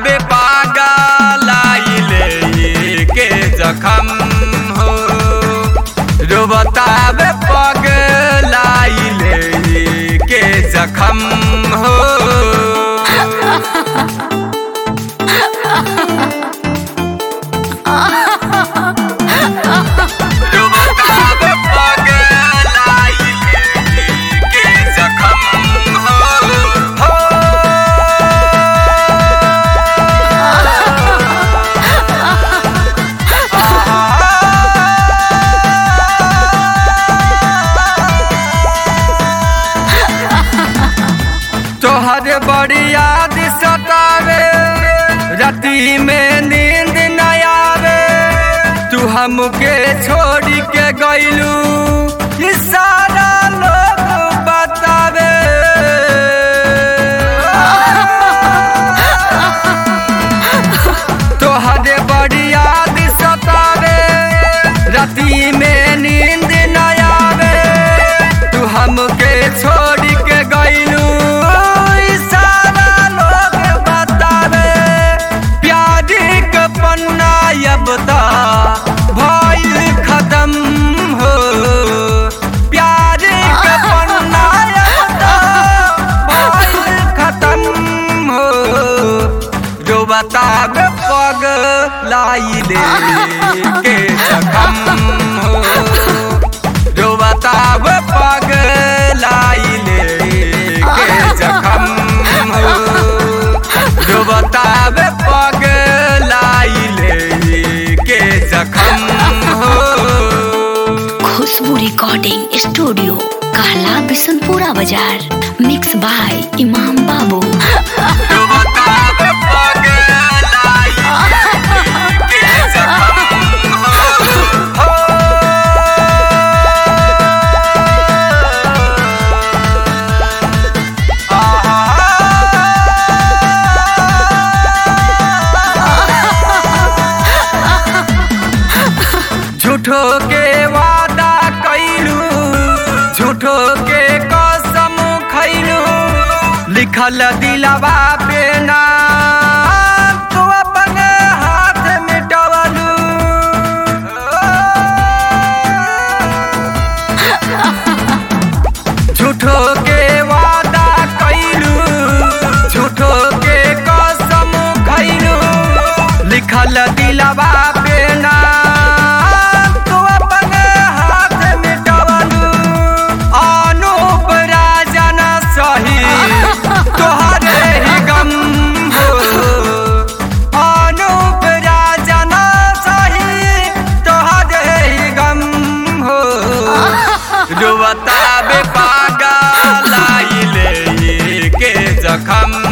बे पागल आइले के जखम हो रोबता बे पागल आइले के जखम हो रोबता बे पागल आइले के जखम हो तोहर बड़ी याद सतावे राती में नींद न आवे तू हमके छोड़ के गइलू ई सारा लोग बतावे तोहर बड़ी याद सतावे राती में नींद न आवे तू हमके छोड़ के गइलू ई सारा लोग बतावे प्यारी के पन्ना अब ता भइल खत्म हो प्यारी के पन्ना अब ता भइल खत्म हो जो बतावे पग लाई दे के जखम हो जो बतावे पग लाई ले के जखम हो जो बतावे पग लाई ले के जखम हो खुशबू रिकॉर्डिंग स्टूडियो कहला बिशनपुरा बाजार मिक्स बाय इमाम बाबू जो बतावे पग लाई ले के जखम हो झूठो के वादा कैलू झूठो के कसम खैलू लिखल दिलवा पे ना तू अपन हाथ मिटवलू झूठो के वादा कैलू झूठो के कसम खैलू लिखल दिलवा पे ना तू अपन हाथ मिटवलू अनूप राजन सही तोहरे ही गम हो अनूप राजन सही तोहरे ही गम हो जो बतावे पागल आइले के जखम